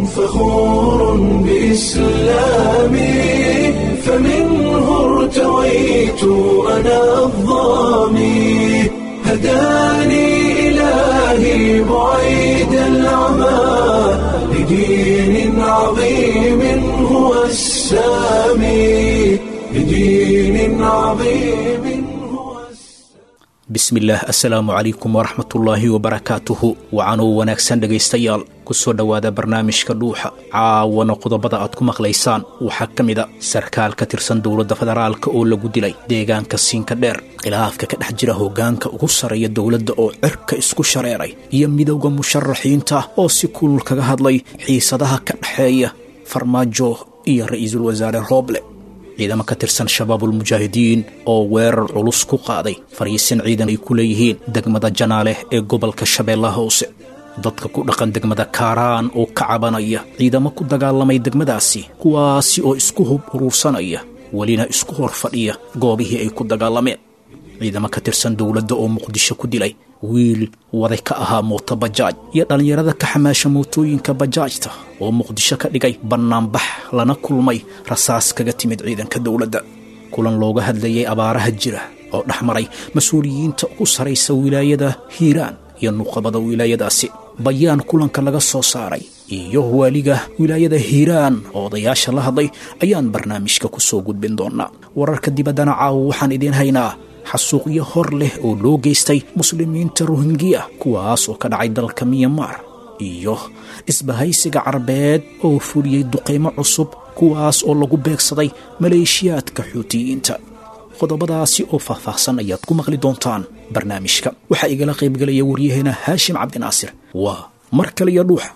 فخور بإسلامي فمنه ارتويت أنا الظامي هداني إلهي بعيد العمى لدين عظيم هو السامي لدين عظيم هو bismillaah assalaamu calaykum waraxmatullaahi wabarakaatuhu wacanuu wanaagsan dhegaystayaal ku soo dhowaada barnaamijka dhuuxa caawana qodobada aad ku maqlaysaan waxaa ka mid a sarkaal ka tirsan dowladda federaalka oo lagu dilay deegaanka siinka dheer khilaafka ka dhex jira hoggaanka ugu sarreeya dowladda oo cirka isku shareeray iyo midowda musharaxiinta oo si kulul kaga hadlay xiisadaha ka dhexeeya farmaajo iyo ra'iisul wasaare rooble ciidamo ka tirsan shabaabulmujaahidiin oo weerar culus ku qaaday fariisin ciidan ay ku leeyihiin degmada janaale ee gobolka shabeellaha hoose dadka ku dhaqan degmada kaaraan oo ka cabanaya ciidamo ku dagaalamay degmadaasi kuwaasi oo isku hub uruursanaya welina isku hor fadhiya goobihii ay ku dagaalameen ciidamo ka tirsan dowladda oo muqdisho ku dilay wiil waday ka ahaa mooto bajaaj iyo dhallinyarada ka xamaasha mootooyinka bajaajta oo muqdisho ka dhigay bannaanbax lana kulmay rasaas kaga timid ciidanka dowladda kulan looga hadlayay abaaraha jira oo dhex maray mas-uuliyiinta ugu saraysa wilaayada hiiraan iyo nuuqabada wilaayadaasi bayaan kulanka laga soo saaray iyo waaliga wilaayada hiiraan oo odayaasha la hadlay ayaan barnaamijka ku soo gudbin doonaa wararka dibaddana caawa waxaan idiin haynaa xasuuqyo hor leh oo loo geystay muslimiinta rohingiya kuwaas oo ka dhacay dalka miyamar iyo isbahaysiga carbeed oo fuliyey duqaymo cusub kuwaas oo lagu beegsaday maleeshiyaadka xuutiyiinta qodobadaasi oo faahfaahsan ayaad ku maqli doontaan barnaamijka waxaa igala qaybgelaya waryaheena haashim cabdinaasir waa mar kale iyo dhuuxa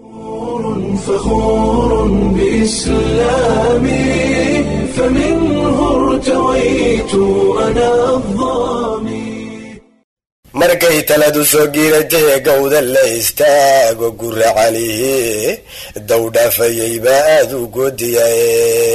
فخور بإسلامي فمنه ارتويت أنا الظامي markay taladu soo giiratay gowda la istaago gura calihi dowdhaafayay baa aada u goodiyaye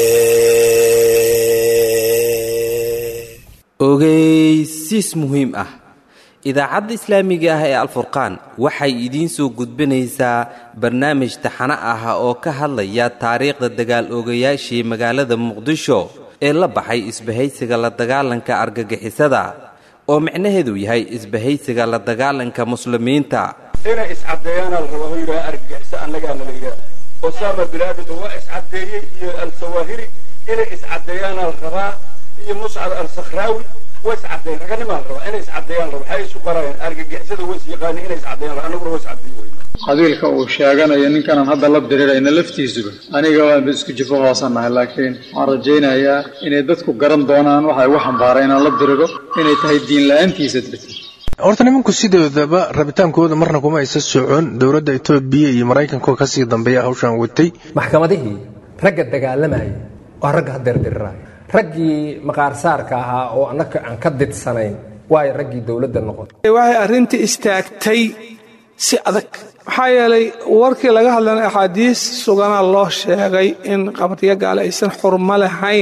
ogeysiis muhiim ah idaacadda islaamiga ah ee alfurqaan waxay idiin soo gudbinaysaa barnaamij taxano ah oo ka hadlaya taariikhda dagaal oogayaashii magaalada muqdisho ee la baxay isbahaysiga la dagaalanka argagixisada oo micnaheedu yahay isbahaysiga la dagaalanka muslimiinta inay iscaddeeyaana la rabaa oo yidhaha argagixiso annagaana la yidhaha osama bilaadin waa iscaddeeyey iyo al-sawaahiri inay iscaddeeyaana la rabaa iyo muscad al-sakhraawi way iscaddeeyan raganimaa la rabaa inay iscaddeeyaan la rabaa waxay isu barayaan argagixisada way is yaqaani inay iscaddeeyaan la annaguna way iscaddeey weyna qabiilka uu sheeganayo ninkanan hadda la dirirayna laftiisuba aniga waanba isku jifo hoosannahay laakiin waxaan rajaynayaa inay dadku garan doonaan waxa igu xambaaray inaan la diriro inay tahay diin la-aantiisa darteed horta nimanku sidoodaba rabitaankooda marna kuma aysa socon dowladda etoobiya iyo maraykanko kasii dambeeya hawshaan watay maxkamadihii ragga dagaalamayay waa ragga hadeerdiriraaya raggii maqaarsaarka ahaa oo annaka aan ka didsanayn waayo raggii dowladda noqotay waxay arrintii istaagtay si adag maxaa yeelay warkii laga hadlana axaadiis suganaa loo sheegay in qabriyo gaale aysan xurmo lahayn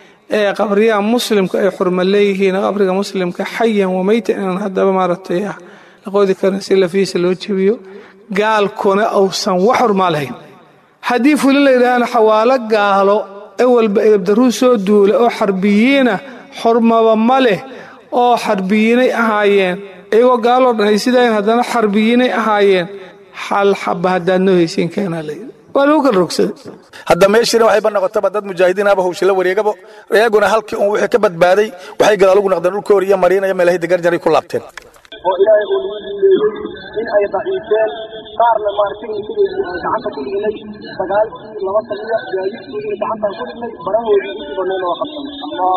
ee qabriyaha muslimka ay xurmo leeyihiin qabriga muslimka xayan wamayta inaan haddaba maaragtay la qoodi karin si lafiisa loo jebiyo gaalkuna uusan wax xurmaa lahayn haddii fuli la yidhaahana xawaalo gaalo ewalba edabdaruu soo duula oo xarbiyiina xurmaba ma leh oo xarbiyiinay ahaayeen iyagoo gaaloo dhan ay sidayn haddana xarbiyiinay ahaayeen hal xaba haddaad noo haysiin keenaa layidhi waa lagu kala rogsaday hadda meeshiina waxayba noqotaba dad mujaahidiinaba hawshila wareegabo iyaguna halkii un wixii ka badbaaday waxay gadaal ugu noqdeen dhulka horiyo mariinaya meelahay degarjaray ku laabteen oo ilaahay uu nagu diileeyey in ay daciifeen qaarna maaragtay sideedii aan gacanta ku dhignay sagaalkii laba taliya gaadiidkoodii gacantaan ku dhignay barahoodii intii badnayn oo qabsanay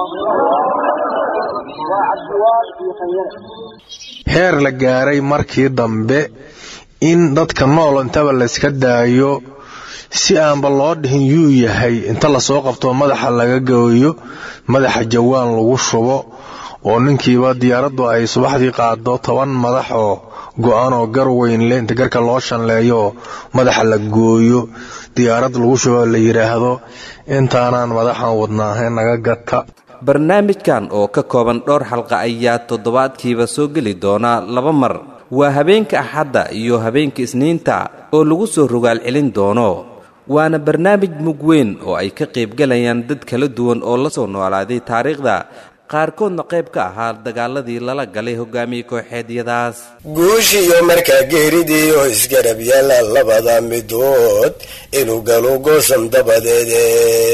waa cabdiwaal iyo khanyare heer la gaaray markii dambe in dadka nool intaba layska daayo si aanba loo dhihin yuu yahay inta lasoo qabto madaxa laga gooyo madaxa jawaan lagu shubo oo ninkiiba diyaaraddu ay subaxdii qaado toban madax oo go-an oo gar weyn le inta garka loo shanleeyo oo madaxa la gooyo diyaarad lagu shubo la yidhaahdo intaanaan madaxan wadnaahay naga gata barnaamijkan oo ka kooban dhowr xalqa ayaa toddobaadkiiba soo geli doona laba mar waa habeenka axadda iyo habeenka isniinta oo lagu soo rogaal celin doono waana barnaamij mug weyn oo ay ka qaybgalayaan dad kala duwan oo la soo noolaaday taariikhda qaarkoodna qayb ka ahaa dagaaladii lala galay hogaamiye kooxeedyadaas guushiyo markaa geeridii oo isgarab yaala labada midood inuu galo goosan dabadeede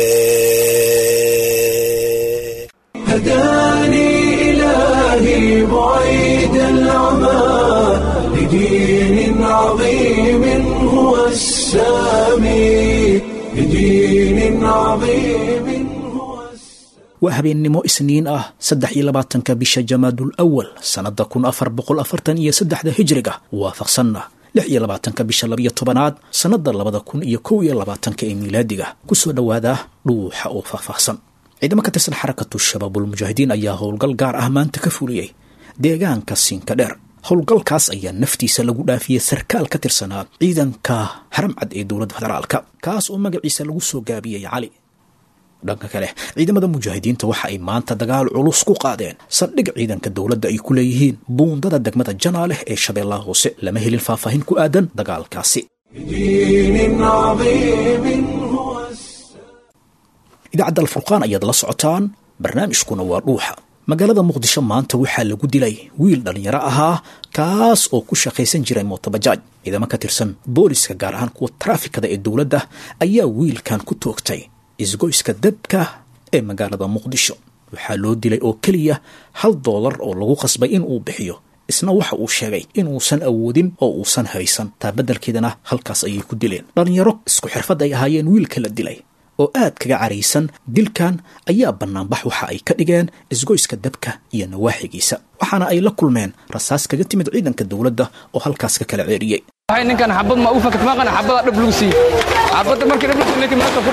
هداني إلهي بعيد العمى لدين عظيم هو السامي لدين عظيم waa habeennimo isniin ah saddex iyo labaatanka bisha jamaadul awal sannadda kun afar boqol afartan iyo saddexda hijriga waafaqsanna lix iyo labaatanka bisha labiyo tobanaad sannadda labada kun iyo kow iyo labaatanka ee miilaadiga kusoo dhowaada dhuuxa oo faahfaahsan ciidamo ka tirsan xarakatu shabaabulmujaahidiin ayaa howlgal gaar ah maanta ka fuliyey deegaanka siinka dheer howlgalkaas ayaa naftiisa lagu dhaafiyey sarkaal ka tirsanaa ciidanka haramcad ee dowladda federaalka kaas oo magaciisa lagu soo gaabiyey cali dhanka kale ciidamada mujaahidiinta waxa ay maanta dagaal culus ku qaadeen saldhig ciidanka dowladda ay ku leeyihiin buundada degmada janaaleh ee shabeellaha hoose lama helin faahfaahin ku aadan dagaalkaasi دين عظيم هو idaacadda alfurqaan ayaad la socotaan barnaamijkuna waa dhuuxa magaalada muqdisho maanta waxaa lagu dilay wiil dhallinyaro ahaa kaas oo ku shaqaysan jiray mootobajaaj ciidamo ka tirsan booliska gaar ahaan kuwa taraafikada ee dowladda ayaa wiilkan ku toogtay isgoyska dabka ee magaalada muqdisho waxaa loo dilay oo keliya hal doolar oo lagu qasbay in uu bixiyo isna waxa uu sheegay inuusan awoodin oo uusan haysan taa beddelkeedana halkaas ayay ku dileen dhallinyaro isku xirfad ay ahaayeen wiilka la dilay oo aad kaga caraysan dilkan ayaa bannaanbax waxa ay ka dhigeen isgoyska dabka iyo nawaaxigiisa waxaana ay la kulmeen rasaas kaga timid ciidanka dowladda oo halkaas ka kala ceeriyey waxay ninkan xabad ma u fakat maaqana xabada dhab lagu siiyey xabadda markii dhab lagu siiyey ninkan maanta ku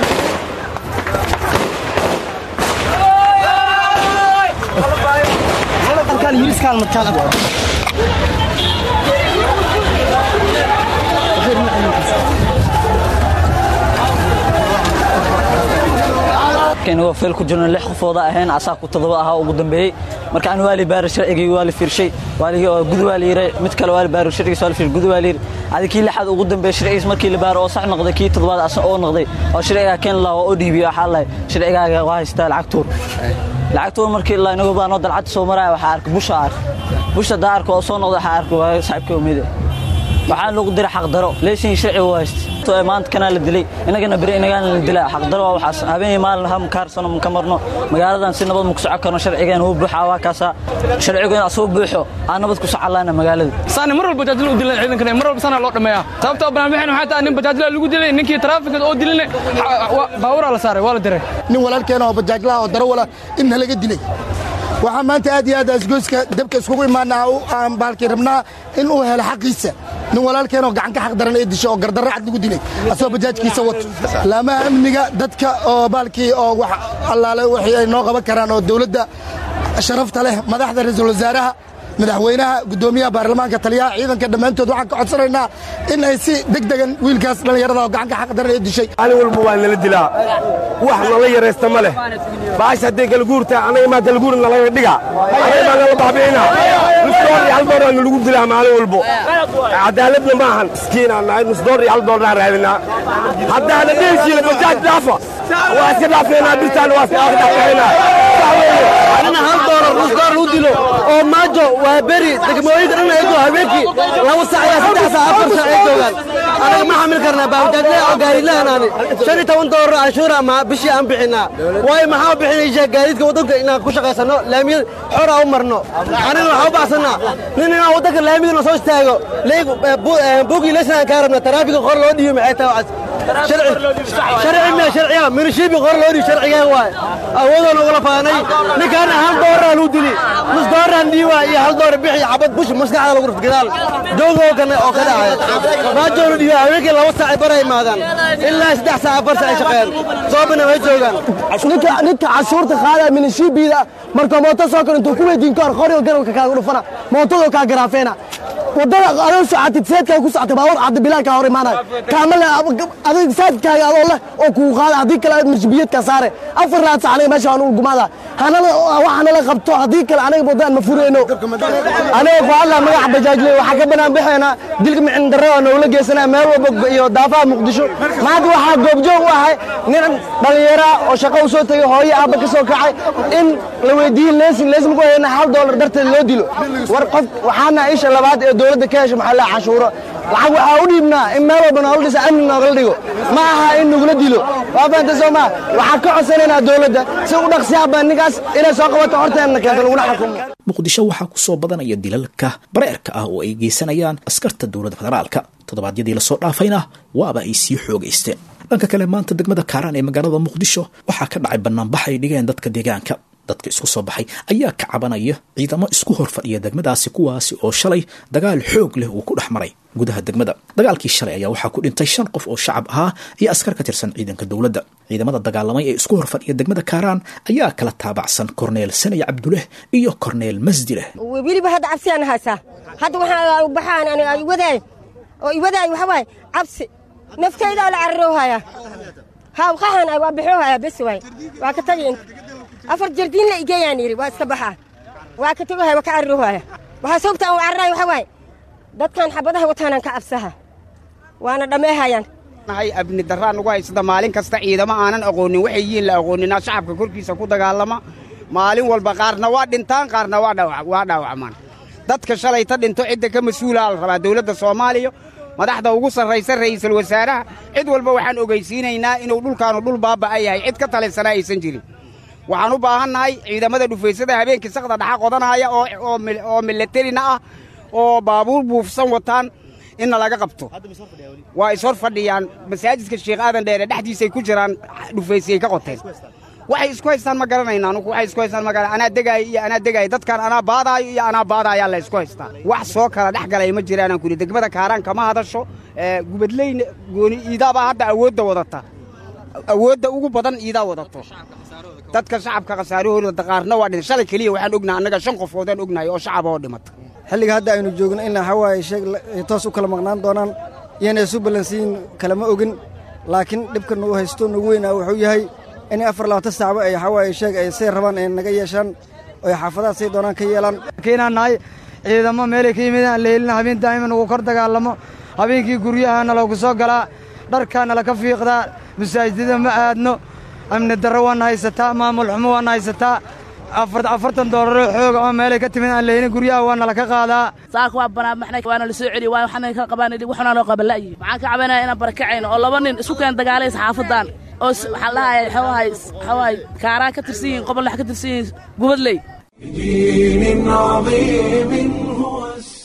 waa feel ku jirno lix qofooda ahayn asaa ku todoba ahaa ugu dambeeyey marka aan waali baari sharcigii waa la fiirshay waaligii oo gud waa la yiray mid kale waa la baari sharcigiis waa la fiirshay gud waa la yiri adi kii lixaad ugu dambeeyey sharcigiis markii la baaro oo sax noqday kii toddobaad asan oo noqday oo sharcigaa keen lahaa oo dhiibiyo waxaa lahay sharcigaaga waa haystaa lacag tuur lacag tuur markii la inagu baanoo dalcadda soo maraya waxaa arkay busha ark busha daa arko oo soo noqday waxaa arkay waa saaxiibkii umide waxaa lagu diray xaqdaro leeshin sharci u haysta maanta kanaa la dilay inagana beri inagaana la dilaa xaqdaro waa waxaas habeenii maalin ha makaarsano maka marno magaaladan si nabad maku soco karno sharcigeena wuu buuxaa waa kaasaa sharcigeena asuu buuxo aan nabad ku socolaana magaalada saani mar walba bajaajla u dilan ciidankana mar walba sana loo dhameeyaa sababtoo barnaamijyada waxay tahay nin bajaajla lagu dilay ninkii taraafikada oo diline baaburaa la saaray waa la diray nin walaalkeena oo bajaajlaha oo darawala in halaga dilay waxaa maanta aad iyo aad asgoyska dabka iskugu imaanaa aan baalkii rabnaa in uu helo xaqiisa nin walaalkeenoo gacan ka xaq daran ee disho oo gardarro cad lagu dilay asagoo bajaajkiisa wato laamaha amniga dadka oo baalkii oo wax allaale wixii ay noo qaban karaan oo dowladda sharafta leh madaxda ra-iisul wasaaraha madaxweynaha guddoomiyaha baarlamaanka taliyaha ciidanka dhammaantood waxaan ka codsanaynaa in ay si degdegan wiilkaas dhallinyarada oo gacanka xaq daran ee dishay maalin walba waa nala dilaa wax nala yaraysta ma leh baash hadday galguurtaa anaga maa galguur nalaga dhiga anaga maa nala baabi'ina nus door iyo hal dooraa nalagu dilaa maalin walbo cadaaladna ma ahan miskiinaan nahay nus door iyo hal doornaa raadinaa haddaana dheeshiina bajaaj dhaafa waa iska dhaafeynaa birtaan waa iska dhaafeynaa anina hal doolar nus door lagu dilo oo maajo waa beri degmooyinka dhan ay joogaan habeenkii laba sac ilaa saddex sac afar sac ay joogaan anaga ma xamil karnaa baabajaajle oo gaarilaanaani shan iyo toban doolar canshuura ma bishii aan bixinaa waayo maxaa u bixinaysaa gaadiidka waddanka inaan ku shaqaysanno laamiyada xora u marno anina waxaa u baxsanaa nin inaan waddanka laamiyada soo istaago buugii leysna aan kaa rabna taraafiga qor loo dhiibo maxay tahay waxaas sharci miya sharciya minishiibi qor loo dhiibo sharcigaa waay awoodoo nagula faanay ninkaana hal dooraa lagu dili nus dooraan dhiiba iyo hal door bixi xabad bush maskaxda lagu rufta gadaal joogoo kana oo ka dhacay maajoonu dhiiba haweenkii laba saac ay bara imaadaan ilaa saddex saac afar saac ay shaqeeyaan soobana way joogaan ninka ninka cashuurta qaadaya minishiibiida marka mooto soo kor intuu ku weydiin kahor qoriga garabka kaaga dhufana mootadoo kaa garaafeena wadada adoo socotid seedkaa ku socotay baawar cabdi bilaalkaa hor imaanaya kaama le adiga saadkaaga adoo leh oo kugu qaada haddii kale marjibiyadka saare afar laad sac aniga meesha waan u gumaada hanala waxa nala qabto haddii kale aniga wadaan ma fureyno aniga ku hadlaa magaca bajaajle waxaa ka banaan bixeynaa dilka micin darro oo nogula geysanaya meel walba iyo daafaha muqdisho maanta waxaa goobjoog u ahay nin dhallinyara oo shaqo u soo tegay hooyo aabba ka soo kacay in la weydiiyey leesin leesin ku hayna hal doolar darteed loo dilo war qof waxaana isha labaad ee dowladda ka hesha maxaa la cashuuro lacag waxaa u dhiibnaa in meel walba noola dhisa amni noogala dhigo ma aha in nagula dilo waa fahamta soo maa waxaan ka codsanaynaa dowladda si u dhaqsiyaaba ninkaas inay soo qabato horteenna keento laguna xukumo muqdisho waxaa ku soo badanaya dilalka bareerka ah oo ay geysanayaan askarta dowladda federaalka toddobaadyadii lasoo dhaafayna waaba ay sii xoogaysteen dhanka kale maanta degmada kaaraan ee magaalada muqdisho waxaa ka dhacay banaanbax ay dhigeen dadka deegaanka dadka isku soo baxay ayaa ka cabanaya ciidamo isku hor fadhiya degmadaasi kuwaasi oo shalay dagaal xoog leh uu ku dhex maray gudaha degmada dagaalkii shalay ayaa waxaa ku dhintay shan qof oo shacab ahaa iyo askar ka tirsan ciidanka dowladda ciidamada dagaalamay ee isku hor fadhiya degmada kaaraan ayaa kala taabacsan korneel sanay cabduleh iyo korneel masdileh weliba hadda cabsiyaan haysaa hadda waxaa baxaan ani ay wadaay oo i wadaay waxa waaye cabsi naftaydaa la cararoohaya haa qaxan ay waa bixoohaya bes waay waa ka tagi afar jardiin la igeeyaan yidhi waa iska baxaa waa ka tegohaya waa ka cararoohaya waxaa sababta aan u cararaay waxa waaye dadkan xabadaha wataanaan ka cabsaha waana dhammeehayaan nahay abni darraa nagu haysata maalin kasta ciidamo aanan aqoonin waxay yihiin la aqoonina shacabka korkiisa ku dagaalama maalin walba qaarna waa dhintaan qaarna waa dhaawacmaan dadka shalayta dhinto cidda ka mas-uulaa la rabaa dowladda soomaaliya madaxda ugu sarraysa ra'iisul wasaaraha cid walba waxaan ogaysiinaynaa inuu dhulkaanu dhul baaba'a yahay cid ka talisanaa aysan jirin waxaan u baahannahay ciidamada dhufaysada habeenkii sakda dhaxa qodanaya oo milatarina ah oo baabuur buufsan wataan inna laga qabto waa is hor fadhiyaan masaajidka sheekh aadan dheere dhexdiisay ku jiraan dhufaysiyay ka qoteen waxay isku haystaan ma garanayna anugu waxay isku haystaan ma garan anaa degaayo iyo anaa degaayo dadkan anaa baadaayo iyo anaa baadaayaa la isku haystaa wax soo kala dhex galay ma jiraanaan kuli degmada kaaraan kama hadasho gubadleyna gooni iidaabaa hadda awoodda wadata awoodda ugu badan iidaa wadato dadka shacabka khasaarahooda qaarna waa dhin shalay keliya waxaan ognahay annaga shan qofoodaan ognahay oo shacaba oo dhimata xilliga hadda aynu joogno in hawaaye sheeg toos u kala maqnaan doonaan iyana isu ballansiin kalama ogin laakiin dhibka nagu haysto nagu weynaa wuxuu yahay in afar labaatan saacba ay hawaaye sheeg ay say rabaan ay naga yeeshaan oo ay xaafadaha say doonaan ka yeelaan keenaan nahay ciidamo meelay ka yimidaan leelina habeen daa'ima nagu kor dagaalamo habeenkii guryaha naloogu soo galaa dharkaa nala ka fiiqdaa masaajidada ma aadno amni darro waana haysataa maamul xumo waana haysataa afartan doolaroo xooga oo meelay ka timid aan leynin guryaha waa nala ka qaadaa saaka waa banaanbaxnay waana la soo celiy waa waxaan ka qabaan waxuna noo qabanla'yi waxaan ka cabanaya inaan barakacayno oo laba nin isku keen dagaalaysa xaafadan oo waxaan lahaya waxawahay waxawahay kaaraan ka tirsan yihiin qobol ka tirsan yihiin gubadley بدين عظيم هو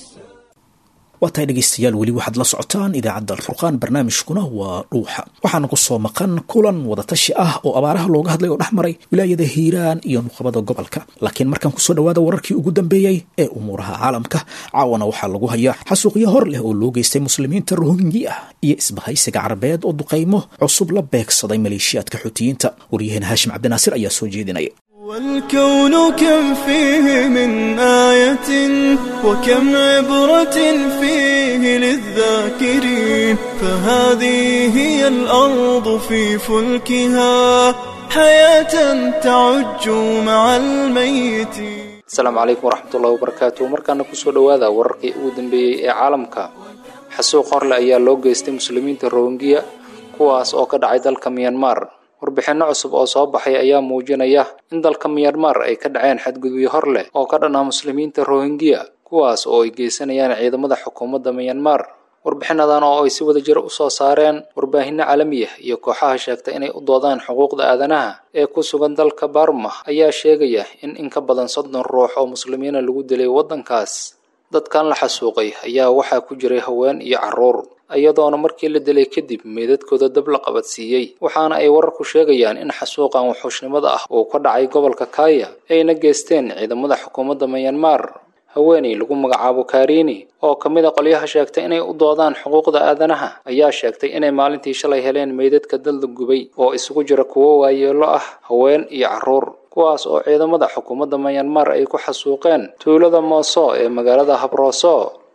waa tahay dhegaystayaal weli waxaad la socotaan idaacadda alfurqaan barnaamijkuna waa dhuuxa waxaana ku soo maqan kulan wadatashi ah oo abaaraha looga hadlay oo dhex maray wilaayada hiiraan iyo nuqabada gobolka laakiin markaan kusoo dhawaada wararkii ugu dambeeyey ee umuuraha caalamka caawana waxaa lagu hayaa xasuuqyo hor leh oo loo geystay muslimiinta rohingya iyo isbahaysiga carabeed oo duqaymo cusub la beegsaday maleeshiyaadka xuutiyiinta waryaheena haashim cabdinaasir ayaa soo jeedinaya والكون كم فيه من آية وكم عبرة فيه للذاكرين فهذه هي الأرض في فلكها حياة تعج مع الميت asalaamu calaykum waraxmatullahi wabarakaatu markaana kusoo dhowaada wararkii ugu dambeeyey ee caalamka xasuuq horle ayaa loo geystay muslimiinta rohingya kuwaas oo ka dhacay dalka miyanmar warbixinno cusub oo soo baxay ayaa muujinaya in dalka miyanmar ay ka dhaceen xadgudubyo hor leh oo ka dhan ah muslimiinta rohingya kuwaas oo ay geysanayaan ciidamada xukuumadda miyanmar warbixinadan oo ay si wada jir u soo saareen warbaahinno caalami ah iyo kooxaha sheegta inay u doodaan xuquuqda aadanaha ee ku sugan dalka barma ayaa sheegaya in in ka badan soddon ruux oo muslimiina lagu dilay waddankaas dadkan la xasuuqay ayaa waxaa ku jiray haween iyo carruur iyadoona markii la dilay kadib meedadkooda dab la qabadsiiyey waxaana ay wararku sheegayaan in xasuuqan wuxuushnimada ah uu ka dhacay gobolka kaya ayna geysteen ciidamada xukuumadda miyanmar haweeney lagu magacaabo karini oo ka mid a qolyaha sheegtay inay u doodaan xuquuqda aadanaha ayaa sheegtay inay maalintii shalay heleen meydadka dal la gubay oo isugu jira kuwo waayeelo ah haween iyo carruur kuwaas oo ciidamada xukuumadda miyanmar ay ku xasuuqeen tuulada mooso ee magaalada habrooso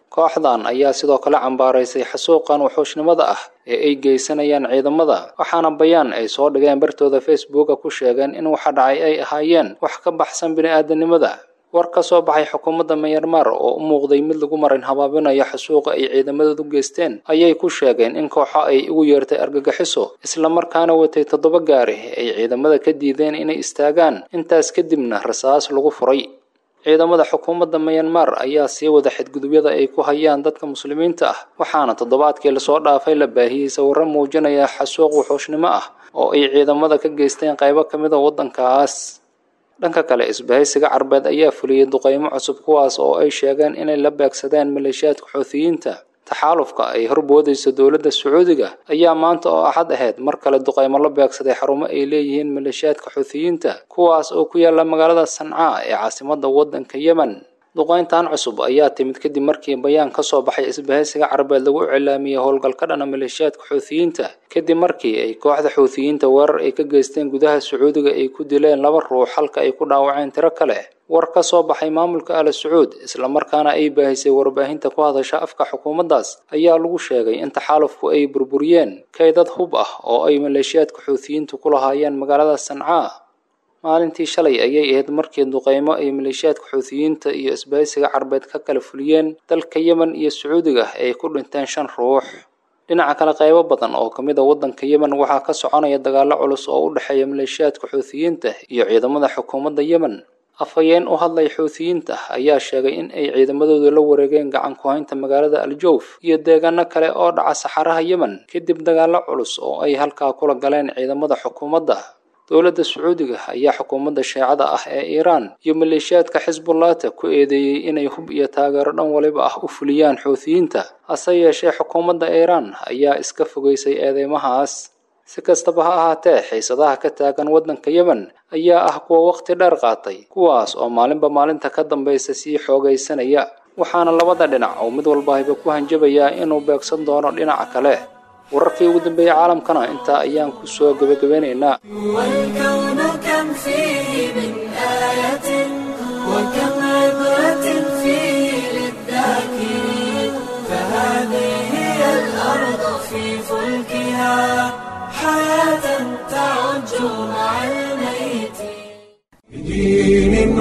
kooxdan ayaa sidoo kale cambaaraysay xasuuqan wuxuushnimada ah ee ay geysanayaan ciidamada waxaana bayaan ay soo dhigeen bartooda facebooka ku sheegeen in waxa dhacay ay ahaayeen wax ka baxsan bini'aadanimada war ka soo baxay xukuumadda myanmar oo u muuqday mid lagu marin habaabinayo xasuuqa ay ciidamadoodu geysteen ayay ku sheegeen in kooxo ay ugu yeertay argagixiso islamarkaana watay toddoba gaari ay ciidamada ka diideen inay istaagaan intaas kadibna rasaas lagu furay ciidamada xukuumadda myanmar ayaa sii wada xadgudubyada ay ku hayaan dadka muslimiinta ah waxaana toddobaadkii lasoo dhaafay la baahiyey sawirro muujinaya xasuuq wuxuushnimo ah oo ay ciidamada ka geysteen qaybo ka mid a waddankaas dhanka kale isbahaysiga carbeed ayaa fuliyey duqaymo cusub kuwaas oo ay sheegeen inay la beegsadeen maleeshiyaadka xuutiyiinta taxaalufka ay horboodayso dowladda sacuudiga ayaa maanta oo axad ahayd mar kale duqaymo la beegsaday xarumo ay leeyihiin maleeshiyaadka xuutiyiinta kuwaas oo ku yaala magaalada sancaa ee caasimadda waddanka yemen duqayntan cusub ayaa timid kadib markii bayaan ka soo baxay isbahaysiga carabeed lagu iclaamiyey howlgal ka dhana maleeshiyaadka xuutiyiinta kadib markii ay kooxda xuutiyiinta weerar ay ka geysteen gudaha sacuudiga ay ku dileen laba ruux halka ay ku dhaawaceen tiro kale war ka soo baxay maamulka ala sacuud islamarkaana ay baahisay warbaahinta ku hadasha afka xukuumaddaas ayaa lagu sheegay in taxaalufku ay burburiyeen kaydad hub ah oo ay maleeshiyaadka xuutiyiintu ku lahaayeen magaalada sancaa maalintii shalay ayay ahayd markii duqaymo ay maleeshiyaadka xuutiyiinta iyo isbahaysiga carbeed ka kala fuliyeen dalka yemen iyo sacuudiga ay ku dhinteen shan ruux dhinaca kale qaybo badan oo ka mid a waddanka yemen waxaa ka soconaya dagaallo culus oo u dhexeeya maleeshiyaadka xuutiyiinta iyo ciidamada xukuumadda yemen afhayeen u hadlay xuutiyiinta ayaa sheegay in ay ciidamadooda la wareegeen gacan ku haynta magaalada aljawf iyo deegaano kale oo dhaca saxaraha yemen kadib dagaallo culus oo ay halkaa kula galeen ciidamada xukuumadda dowladda sacuudiga ayaa xukuumadda sheecada ah ee iiraan iyo maleeshiyaadka xisbullaata ku eedeeyey inay hub iyo taageero dhan waliba ah u fuliyaan xuutiyiinta hase yeeshee xukuumadda iiraan ayaa iska fogeysay eedeymahaas si kastaba ha ahaatee xiisadaha ka taagan waddanka yemen ayaa ah kuwa wakhti dheer qaatay kuwaas oo maalinba maalinta ka dambaysa sii xoogaysanaya waxaana labada dhinac oo mid walbahiba ku hanjabayaa inuu beegsan doono dhinaca kale wararkii ugu dambeeyey caalamkana intaa ayaan ku soo gebagabeynaynaa والكون كم فيه من آية وكم عبرة فيه للذاكرين فهذه هي الأرض في فلكها حياة تعج مع الميت بدين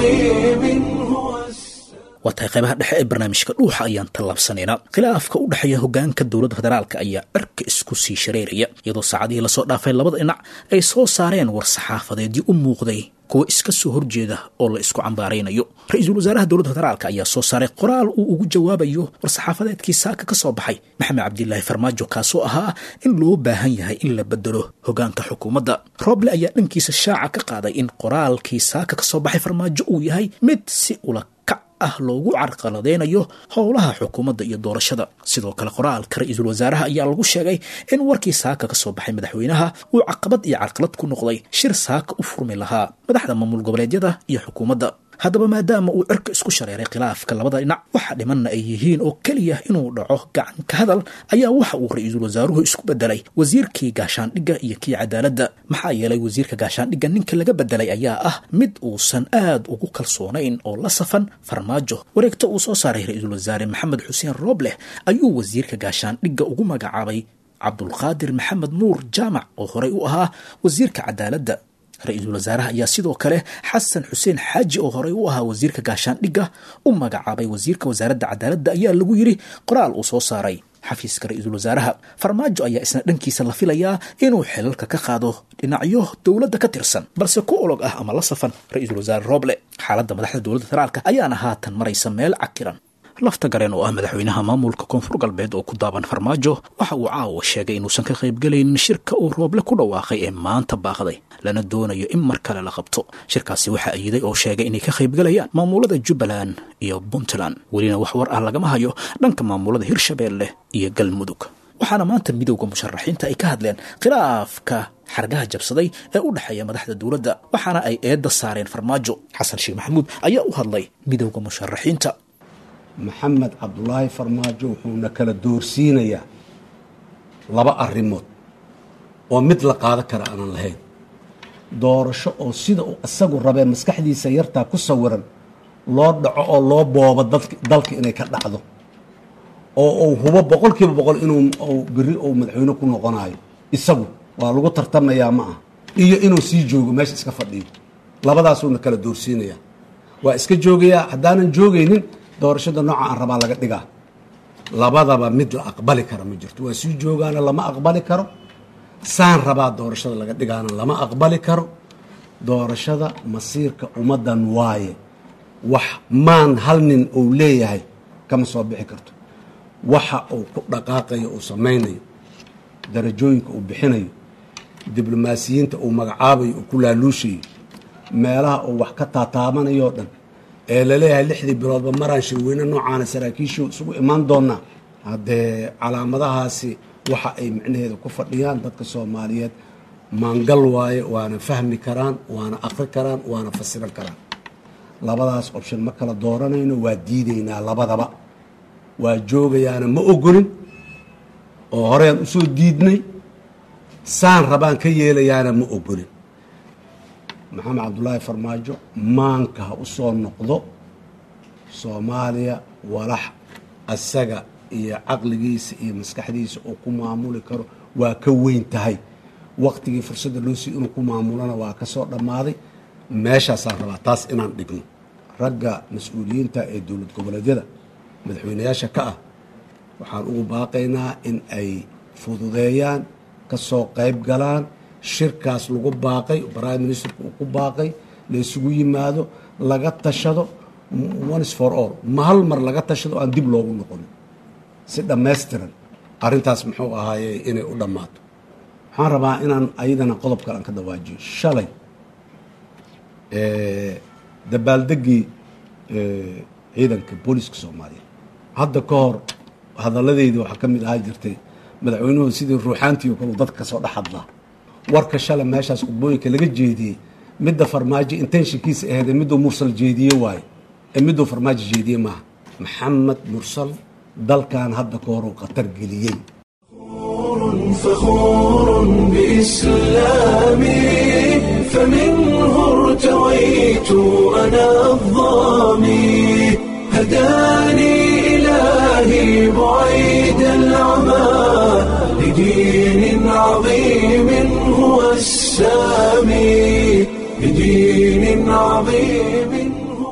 عظيم هو waa tahay qaybaha dhexe ee barnaamijka dhuuxa ayaan tallaabsanaynaa khilaafka u dhexeeya hogaanka dowladda federaalka ayaa cirka isku sii shareeraya iyadoo saacadihii lasoo dhaafay labada dhinac ay soo saareen war saxaafadeedii u muuqday kuwa iska soo horjeeda oo la isku cambaaraynayo ra-iisul wasaaraha dowladda federaalka ayaa soo saaray qoraal uu ugu jawaabayo war saxaafadeedkii saaka ka soo baxay maxamed cabdilaahi farmaajo kaasoo ahaa in loo baahan yahay in la bedelo hogaanka xukuumadda roble ayaa dhankiisa shaaca ka qaaday in qoraalkii saaka ka soo baxay farmaajo uu yahay mid si ula kac ah loogu carqaladeynayo howlaha xukuumadda iyo doorashada sidoo kale qoraalka ra-iisul wasaaraha ayaa lagu sheegay in warkii saaka ka soo baxay madaxweynaha uu caqabad iyo carqalad ku noqday shir saaka u furmi lahaa madaxda maamul goboleedyada iyo xukuumadda haddaba maadaama uu cirka isku shareeray khilaafka labada dhinac waxa dhimanna ay yihiin oo keliya inuu dhaco gacan ka hadal ayaa waxa uu ra-iisul wasaaruhu isku bedelay wasiirkii gaashaandhigga iyo kii cadaaladda maxaa yeelay wasiirka gaashaandhigga ninka laga bedelay ayaa ah mid uusan aad ugu kalsoonayn oo la safan farmaajo wareegta uu soo saaray ra-iisul wasaare maxamed xuseen roobleh ayuu wasiirka gaashaandhigga ugu magacaabay cabdulqaadir maxamed nuur jaamac oo horey u ahaa wasiirka cadaaladda ra-iisul wasaaraha ayaa sidoo kale xasan xuseen xaaji oo horey u ahaa wasiirka gaashaandhigga u magacaabay wasiirka wasaaradda cadaaladda ayaa lagu yidhi qoraal uu soo saaray xafiiska ra-iisul wasaaraha farmaajo ayaa isna dhankiisa la filayaa inuu xelalka ka qaado dhinacyo dowladda ka tirsan balse ku olog ah ama la safan ra-iisul wasaare rooble xaaladda madaxda dowladda federaalka ayaana haatan maraysa meel cakiran lafta gareen oo ah madaxweynaha maamulka koonfur galbeed oo ku daaban farmaajo waxa uu caawa sheegay inuusan ka qaybgelaynin shirka uu rooble ku dhawaaqay ee maanta baaqday lana doonayo in mar kale la qabto shirkaasi waxaa ayiday oo sheegay inay ka qaybgelayaan maamulada jubbaland iyo puntland welina wax war ah lagama hayo dhanka maamulada hirshabeelle iyo galmudug waxaana maanta midowda musharaxiinta ay ka hadleen khilaafka xargaha jabsaday ee u dhexeeya madaxda dowladda waxaana ay eedda saareen farmaajo xasan sheekh maxamuud ayaa u hadlay midowda musharaxiinta maxamed cabdulaahi farmaajo wuxuuna kala doorsiinayaa laba arrimood oo mid la qaado kara aanan lahayn doorasho oo sida uu isagu rabee maskaxdiisa yartaa ku sawiran loo dhaco oo loo boobo dalka inay ka dhacdo oo uu hubo boqol kiiba boqol inuu uu beri uu madaxweyne ku noqonayo isagu waa lagu tartamayaa ma ah iyo inuu sii joogo meesha iska fadhiyo labadaasuuna kala doorsiinaya waa iska joogayaa haddaanan joogaynin doorashada nooca aan rabaa laga dhigaa labadaba mid la aqbali kara ma jirto waa sii joogaana lama aqbali karo saan rabaa doorashada laga dhigaana lama aqbali karo doorashada masiirka ummaddan waaye wax maan hal nin uu leeyahay kama soo bixi karto waxa uu ku dhaqaaqayo uu samaynayo darajooyinka uu bixinayo diblomaasiyiinta uu magacaabayo uu ku laaluushayo meelaha uu wax ka taataabanayoo dhan ee laleeyahay lixdii biloodba maraan shirweyne noocaana saraakiishu isugu imaan doonaa haddee calaamadahaasi waxa ay micnaheeda ku fadhiyaan dadka soomaaliyeed maangal waaye waana fahmi karaan waana aqri karaan waana fasiran karaan labadaas option ma kala dooranayno waa diidaynaa labadaba waa joogayaana ma ogolin oo horeyaan usoo diidnay saan rabaan ka yeelayaana ma ogolin maxamed cabdulaahi farmaajo maanka ha u soo noqdo soomaaliya walax asaga iyo caqligiisa iyo maskaxdiisa uu ku maamuli karo waa ka weyn tahay waktigii fursadda loo siiy inuu ku maamulana waa ka soo dhammaaday meeshaasaan rabaa taas inaan dhigno ragga mas-uuliyiinta ee dowlad goboleedyada madaxweynayaasha ka ah waxaan ugu baaqaynaa in ay fududeeyaan ka soo qayb galaan shirkaas lagu baaqay prime ministerku uu ku baaqay la isugu yimaado laga tashado ones for all ma hal mar laga tashado aan dib loogu noqonin si dhammaystiran arrintaas muxuu ahaaye inay u dhammaato waxaan rabaa inaan ayadana qodob kale aan ka dawaajiyo shalay dabaaldeggii ciidanka booliska soomaaliya hadda ka hor hadalladeydii waxaa ka mid ahaa jirtay madaxweynuhu sidii ruuxaantii oo kale dadka kasoo dhex hadlaa warka shalay meeshaas khudbooyinka laga jeediyey midda farmaajo intenshinkiisa aheed ee miduu mursal jeediye waaye ee miduu farmaajo jeediye maaha maxamed mursal dalkan hadda ka horuu khatar geliyey فخور بإسلامي فمنه ارتويت أنا الظامي هداني إلهي بعيد العمى لدين عظيم هو السامي لدين عظيم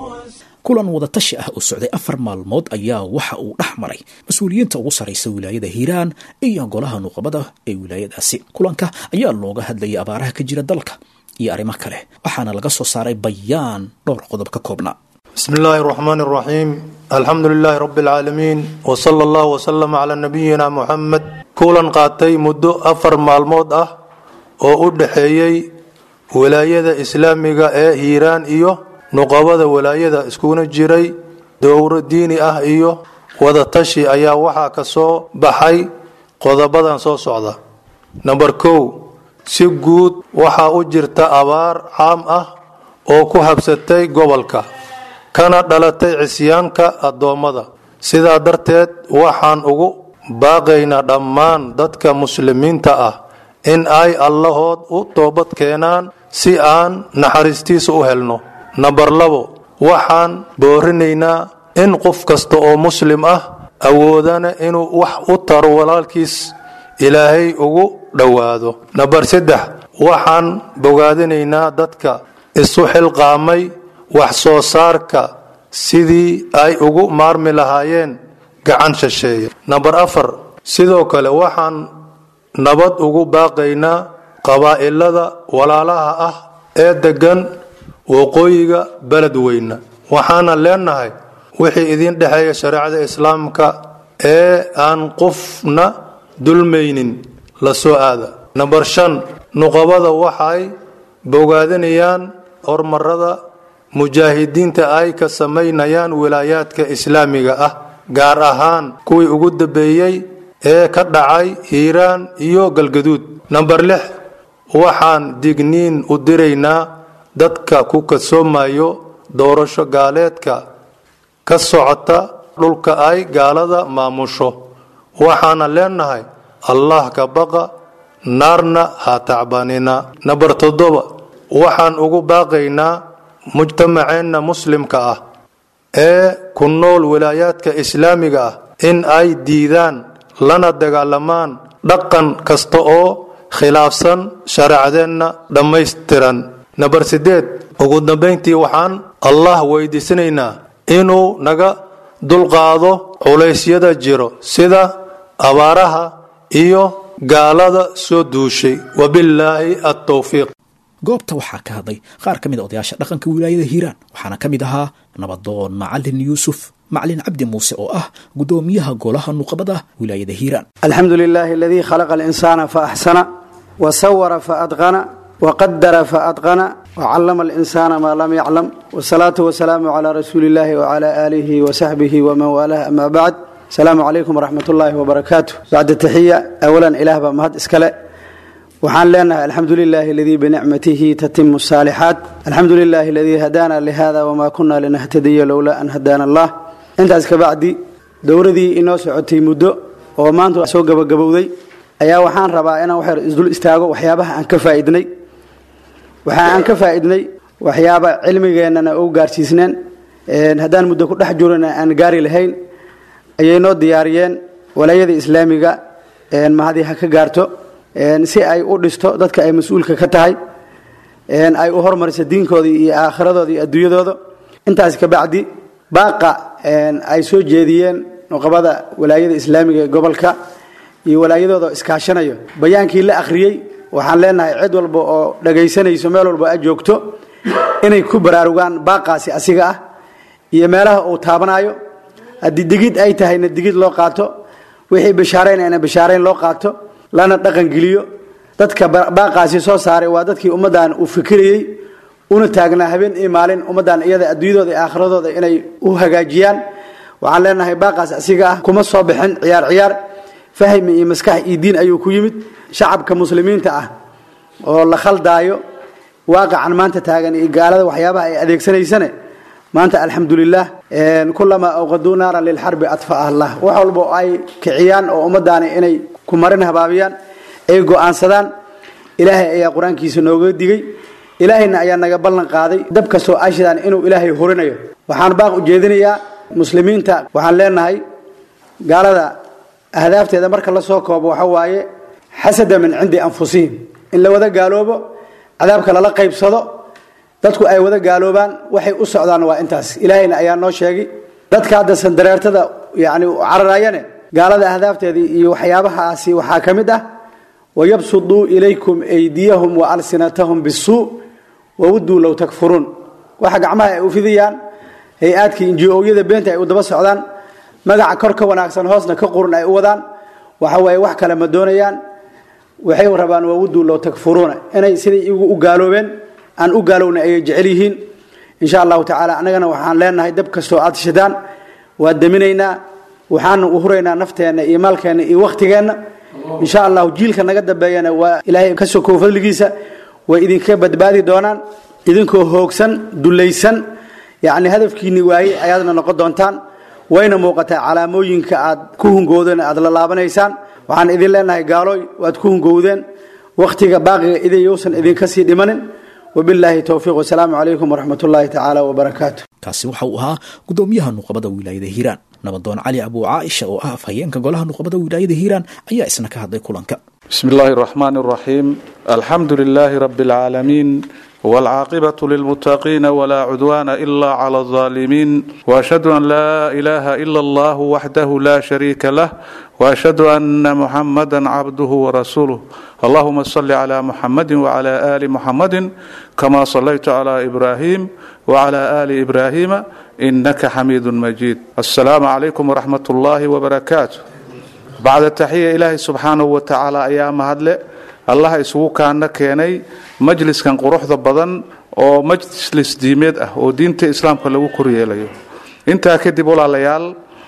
kulan wadatashi ah oo socday afar maalmood ayaa waxa uu dhex maray mas-uuliyiinta ugu sarraysa wilaayada hiiraan iyo golaha nuuqabada ee wilaayadaasi kulanka ayaa looga hadlayay abaaraha ka jira dalka iyo arrimo kale waxaana laga soo saaray bayaan dhowr qodob ka koobnaa بسم الله الرحمن الرحيم الحمد لله رب العالمين وصلى الله وسلم على نبينا محمد kulan qaatay muddo afar maalmood ah oo u dhexeeyey wilaayada islaamiga ee hiiraan iyo nuqabada walaayada iskuna jiray dowro diini ah iyo wadatashi ayaa waxaa ka soo baxay qodobadan soo socda namber kow si guud waxaa u jirta abaar caam ah oo ku habsatay gobolka kana dhalatay cisyaanka addoommada sidaa darteed waxaan ugu baaqaynaa dhammaan dadka muslimiinta ah in ay allahood u toobad keenaan si aan naxariistiisa u helno namber labo waxaan boorinaynaa in qof kasta oo muslim ah awoodana inuu wax u taro walaalkiis ilaahay ugu dhowaado namber saddex waxaan bogaadinaynaa dadka isu xilqaamay wax soo saarka sidii ay ugu maarmi lahaayeen gacan shisheeye namber afar sidoo kale waxaan nabad ugu baaqaynaa qabaa'ilada walaalaha ah ee deggan waqooyiga beledweyne waxaana leenahay wixii idin dhexeeya shareecada islaamka ee aan qofna dulmaynin la soo aada namber shan nuqabada waxay bogaadinayaan horumarada mujaahidiinta ay ka samaynayaan wilaayaadka islaamiga ah gaar ahaan kuwii ugu dambeeyey ee ka dhacay hiiraan iyo galgaduud namber lix waxaan digniin u diraynaa dadka ku kasoomayo doorasho gaaleedka ka socota dhulka ay gaalada maamusho waxaana leenahay allah ka baqa naarna ha tacbanina namber toddoba waxaan ugu baaqaynaa mujtamaceenna muslimka ah ee ku nool wilaayaadka islaamiga ah in ay diidaan lana dagaalamaan dhaqan kasta oo khilaafsan shareecadeenna dhammaystiran namber sideed ugu dambayntii waxaan allah weydiisanaynaa inuu naga dulqaado culaysyada jiro sida abaaraha iyo gaalada soo duushay wabillaahi attowfiiq goobta waxaa ka hadlay qaar ka mid a odayaasha dhaqanka wilaayada hiiraan waxaana ka mid ahaa nabadoon macalin yuusuf macalin cabdi muuse oo ah guddoomiyaha golaha nuqabada wilaayada hiiraan الحمد لله الذي خلق الإنسان فأحسن وصور فأتقن وقدر فأتقن وعلم الإنسان ما لم يعلم والصلاة والسلام على رسول الله وعلى آله وصحبه ومن والاه أما بعد السلام عليكم ورحمة الله وبركاته بعد التحية أولا إله بمهد إسكاله waxaan leenahay alxamdu lilaahi aladii binicmatihi tatimu الsaalixaat alxamdu lilaahi aladii hadaana lihada wma kuna linahtadiya lowlaa an hadaana allah intaas kabacdi dowradii inoo socotay muddo oo maanta soo gabagabowday ayaa waxaan rabaa inaan wax yar isdul istaago waxyaabaha aan ka faaidnay waxa aan ka faaidnay waxyaaba cilmigeennana u gaarsiisneen haddaan muddo ku dhex jirona aan gaari lahayn ayay noo diyaariyeen walaayada islaamiga mahadii ha ka gaarto si ay u dhisto dadka ay mas-uulka ka tahay ay u hormariso diinkoodii iyo aakhiradooda iyo adduunyadooda intaas kabacdi baaqa ay soo jeediyeen nuqabada walaayada islaamiga ee gobolka iyo walaayadooda iskaashanayo bayaankii la akhriyey waxaan leenahay cid walba oo dhagaysanayso meel walba a joogto inay ku baraarugaan baaqaasi asiga ah iyo meelaha uu taabanayo haddii digid ay tahayna digid loo qaato wixii bishaaraynayna bishaarayn loo qaato lana dhaqangeliyo dadka baaqaasi soo saaray waa dadkii ummaddan uu fikirayey una taagnaa habeen iyo maalin ummaddan iyada adduunyadooda iyo aakhiradooda inay u hagaajiyaan waxaan leenahay baaqaas asiga ah kuma soo bixin ciyaar ciyaar fahmi iyo maskax iyo diin ayuu ku yimid shacabka muslimiinta ah oo la khaldaayo waaqacan maanta taagan iyo gaalada waxyaabaha ay adeegsanaysane maanta alxamdulilah kulamaa awqaduu naaran lilxarbi adfaah allah wax walba oo ay kiciyaan oo ummaddaani inay ku marin habaabiyaan ay go-aansadaan ilaahay ayaa qur-aankiisa nooga digay ilaahayna ayaa naga ballan qaaday dab kastoo ashidaan inuu ilaahay horinayo waxaan baaq ujeedinayaa muslimiinta waxaan leenahay gaalada ahdaafteeda marka la soo koobo waxa waaye xasada min cindi anfusihim in la wada gaaloobo cadaabka lala qaybsado dadku ay wada gaaloobaan waxay u socdaan waa intaas ilaahayna ayaa noo sheegay dadka hadda sandareertada yani cararayane gaalada ahdaafteedii iyo waxyaabahaasi waxaa ka mid ah wayabsuduu ilaykum aydiyahum waalsinatahum bisuu wawuduu low takfuruun waxa gacmaha ay u fidiyaan hay-aadkii inji-ooyada beenta ay u daba socdaan magaca kor ka wanaagsan hoosna ka qurun ay u wadaan waxa waaye wax kale ma doonayaan waxay rabaan wawuduu low takfuruuna inay siday igu u gaaloobeen aan u gaalowna ayay jecel yihiin insha allahu tacaala annagana waxaan leenahay dab kastoo aad shidaan waa daminaynaa waxaanu u huraynaa nafteenna iyo maalkeenna iyo wakhtigeenna insha allahu jiilka naga dambeeyana waa ilaahay ka sokow fadligiisa way idinka badbaadi doonaan idinkoo hoogsan dulaysan yacni hadafkiinni waayey ayaadna noqon doontaan wayna muuqataa calaamooyinka aad ku hungoodeen aad la laabanaysaan waxaan idin leenahay gaalooy waad ku hungowdeen wakhtiga baaqiga idayousan idinka sii dhimanin wabilaahi towfiiq wasalaamu calaykum waraxmat ullaahi tacaala wabarakaatu kaasi waxa uu ahaa guddoomiyaha nuqabada wilaayada hiiraan nabadoon cali abuu caaisha oo ah afhayeenka golaha nuqabada wilaayada hiiraan ayaa isna ka hadlay kulanka بسم الله الرحمن الرحيم الحمد لله رب العالمين والعاقبة للمتقين ولا عدوان إلا على الظالمين وأشهد أن لا إله إلا الله وحده لا شريك له وأشهد أن محمدا عبده ورسوله اللهم صل على محمد وعلى آل محمد كما صليت على إبراهيم وعلى آل إبراهيم إنك حميد مجيد السلام عليكم ورحمة الله وبركاته bacda taxiya ilaahay subxaanahu wa tacaala ayaa mahadle allaha isugu kaana keenay majliskan quruxda badan oo majlis diimeed ah oo diinta islaamka lagu koryeelayo intaa kadib walaalayaal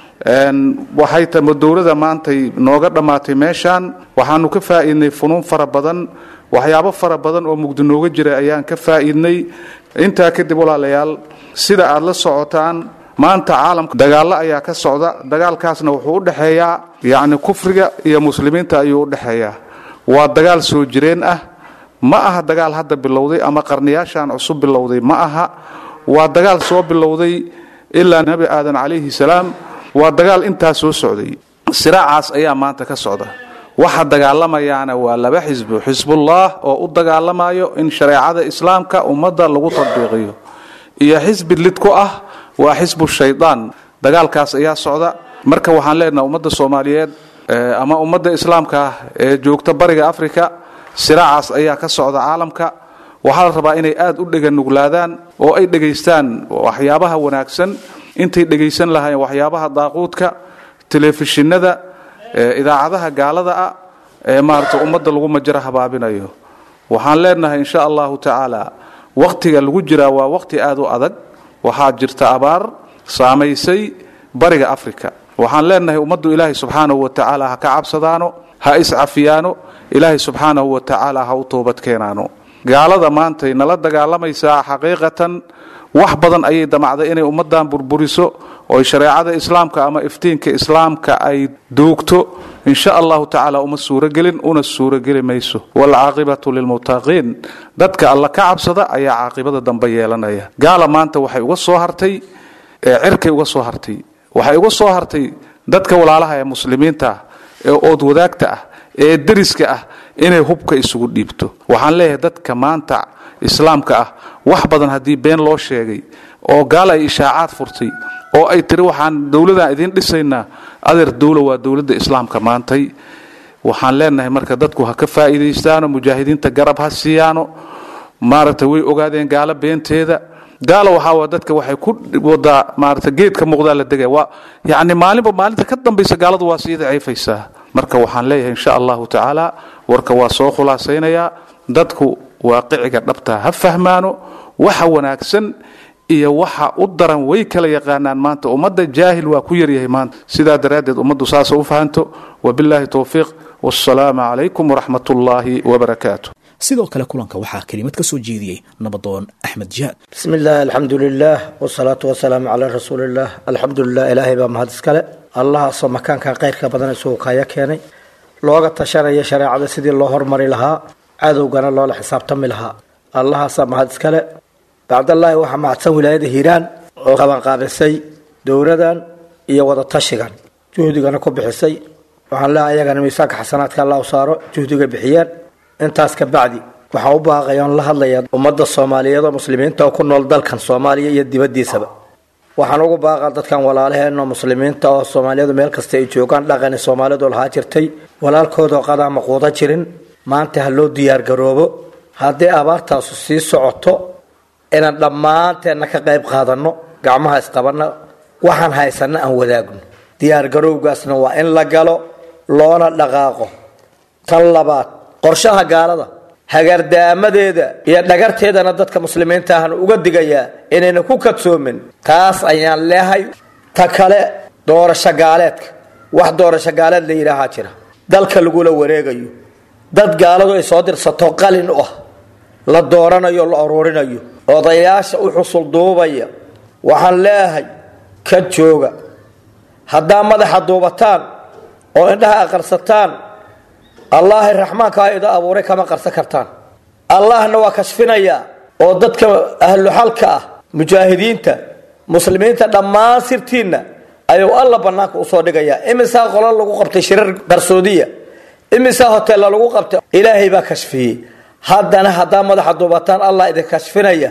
waxay tamo dowlada maantay nooga dhammaatay meeshaan waxaanu ka faa'iidnay funuun fara badan waxyaabo fara badan oo mugdi nooga jira ayaan ka faa'iidnay intaa kadib walaalayaal sida aad la socotaan maanta caalamka dagaallo ayaa ka socda dagaalkaasna wuxuu u dhexeeyaa yacni kufriga iyo muslimiinta ayuu u dhexeeyaa waa dagaal soo jireen ah ma aha dagaal hadda bilowday ama qarniyaashan cusub bilowday ma aha waa dagaal soo bilowday ilaa nebi aadan calayhi salaam waa dagaal intaa soo socday siraacaas ayaa maanta ka socda waxa dagaalamayaana waa laba xisbi xisbullah oo u dagaalamayo in shareecada islaamka ummadda lagu tadbiiqiyo iyo xisbi lid ku ah waa xisbu shaydaan dagaalkaas ayaa socda marka waxaan leenaha ummadda soomaaliyeed ama ummadda islaamka ah ee joogta bariga africa siraacaas ayaa ka socda caalamka waxaa la rabaa inay aad u dheganuglaadaan oo ay dhegaystaan waxyaabaha wanaagsan intay dhegaysan lahaayeen waxyaabaha daaquudka telefishinada idaacadaha gaalada ah ee maarata ummadda lagu majaro habaabinayo waxaan leenahay insha allahu tacaala wakhtiga lagu jiraa waa wakhti aad u adag waxaa jirta abaar saamaysay bariga africa waxaan leenahay ummaddu ilaahay subxaanahu wa tacaala ha ka cabsadaano ha iscafiyaano ilaahay subxaanahu wa tacaala ha u toobad keenaano gaalada maantay nala dagaalamaysaa xaqiiqatan wax badan ayay damacday inay ummaddan burburiso oo shareecada islaamka ama iftiinka islaamka ay doogto insha allahu tacaala uma suurogelin una suurogeli mayso waalcaaqibatu lilmuttaqiin dadka alla ka cabsada ayaa caaqibada dambe yeelanaya gaala maanta waxay uga soo hartay cirkay uga soo hartay waxay uga soo hartay dadka walaalaha ee muslimiinta ah ee ood wadaagta ah ee deriska ah inay hubka isugu dhiibto waxaan leeyahay dadka maanta islaamka ah wax badan haddii been loo sheegay oo gaal ay ishaacaad furtay oo ay tiri waxaan dowladaan idiin dhisaynaa adeer dowla waa dowladda islaamka maantay waxaan leenahay marka dadku ha ka faa'iidaystaano mujaahidiinta garab ha siiyaano maaragtay way ogaadeen gaalo beenteeda gaalo waxaa waa dadka waxay ku wadaa maarata geedka muuqdaa la degaya waa yacni maalinba maalinta ka dambaysa gaaladu waa sii daciifaysaa marka waxaan leeyahay insha allahu tacaala warka waa soo khulaasaynayaa dadku waaqiciga dhabta ha fahmaano waxa wanaagsan iyo waxa u daran way kala yaqaanaan maanta ummadda jaahil waa ku yaryahay maanta sidaa daraaddeed ummaddu saasa u fahanto wabilaahi towfiiq wassalaamu calaykum waraxmat ullaahi wabarakaatu sidoo kale kulanka waxaa kelimad ka soo jeediyey nabadoon axmed jihaad بسم الله الحمد لله والصلاة والسلام على رسول الله الحمد لله إلهي بaa mahad iskale allahaasoo makaanka khayrka badan isugu kaya keenay looga tashanaya shareecada sidii loo hormari lahaa cadowgana loola xisaabtami lahaa allahaasaa mahad iskale bacdallaahi waxaa mahadsan wilaayada hiiraan oo qabanqaabisay dowladan iyo wada tashigan juhdigana ku bixisay waxaan leehay ayagana miisaanka xasanaadka allah u saaro juhdiga bixiyeen intaas ka bacdi waxaan u baaqaya on la hadlaya ummadda soomaaliyeed oo muslimiinta oo ku nool dalkan soomaaliya iyo dibaddiisaba waxaan ugu baaqaa dadkan walaalaheen oo muslimiinta oo soomaaliyadu meel kasta ay joogaan dhaqani soomaalidu lahaa jirtay walaalkoodoo qadaa maquuda jirin maanta ha loo diyaargaroobo haddii abaartaasu sii socoto inaan dhammaanteenna ka qayb qaadanno gacmaha isqabanno waxaan haysanno aan wadaagno diyaargarowgaasna waa in la galo loona dhaqaaqo tan labaad qorshaha gaalada hagardaamadeeda iyo dhagarteedana dadka muslimiinta ahan uga digayaa inayna ku kadsoomin taas ayaan leehay ta kale doorasho gaaleedka wax doorasho gaaleed la yidhaahaa jira dalka lagula wareegayo dad gaaladu ay soo dirsato qalin u ah la dooranayo la ururinayo odayaasha u xusul duubaya waxaan leeyahay ka jooga haddaa madaxa duubataan oo indhaha aqarsataan allaahi raxmaankaa ida abuuray kama qarsan kartaan allahna waa kashfinayaa oo dadka ahluxalka ah mujaahidiinta muslimiinta dhammaan sirtiinna ayuu alla bannaanka usoo dhigayaa imisaa qolo lagu qabtay shirar qarsoodiya imisaa hoteella lagu qabtay ilaahay baa kashfiyey haddana haddaa madaxa duubataan allah idin kashfinaya